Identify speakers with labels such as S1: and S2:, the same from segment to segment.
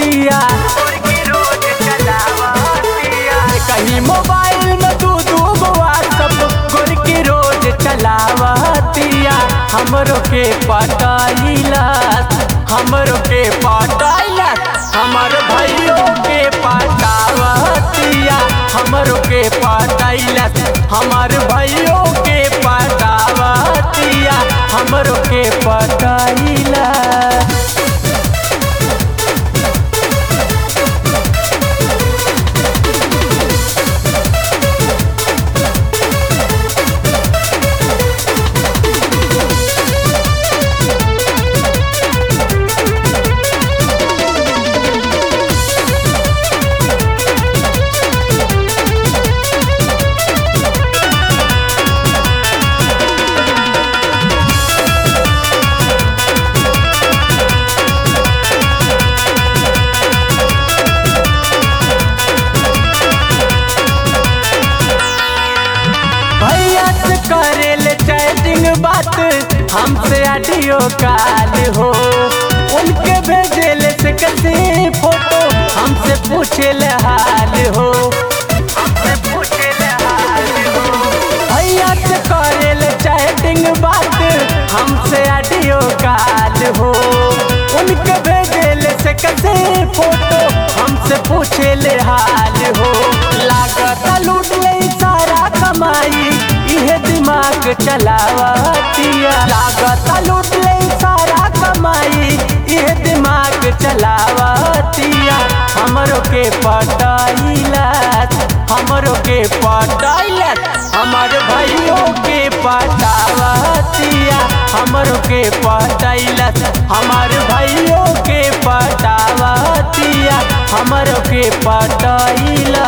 S1: चलावतिया कहीं मोबाइल में दू दू गो व्हाट्सअप गोर की रोज चलावतिया हमरो के पटाइला हमरो के पटाइला हमर भाइयों के पटावतिया हमरो के पटाइला हमर भाइयों के पटावतिया हमरो के पटाइला भैया से करेल चैटिंग बात हमसे ऑडियो कॉल हो उनके भेजेल से कैसे फोटो हमसे पूछेल हाल हो भैया से करेल चैटिंग बात हमसे ऑडियो कॉल हो उनके भेजेल से कैसे फोटो हमसे पूछेल हाल हो लागत लूट ले सारा कमाई इहे दिमाग चलावतिया लागत लूट ले सारा कमाई इहे दिमाग चलावतिया हमरो के पटाइला हमरो के पटाइला हमर भाइयों के पटावतिया हमरो के पटाइला हमर भाइयों के पटावतिया हमरो के पटाइला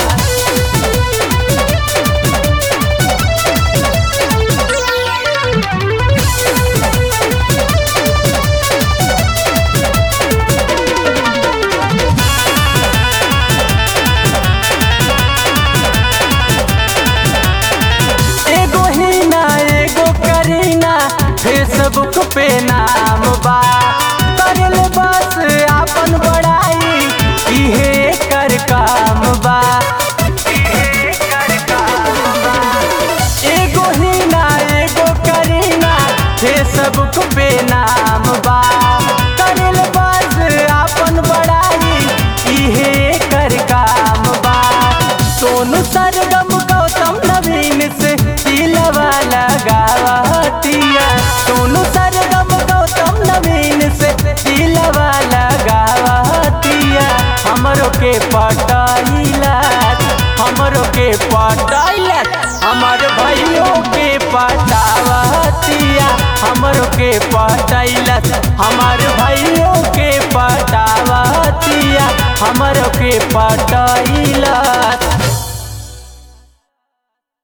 S1: एगो हीना एगो करीना फेसबुक पे नाम बा करल बस आपन बड़ाई इहे कर काम बा एगो हीना एगो करीना फेसबुक पे नाम बा करल बस आपन बड़ाई इहे कर काम बा सोनू सरगम गौतम नवीन से दिलवा लगावतिया सोनू सरगम गौतम नवीन से दिलवा लगावतिया हमरो के पटाइला हमरो के पटाइला हमर भाइयों के पटावतिया हमरो के पटाइला हमर भाइयों के पटावतिया हमरो के पटाइला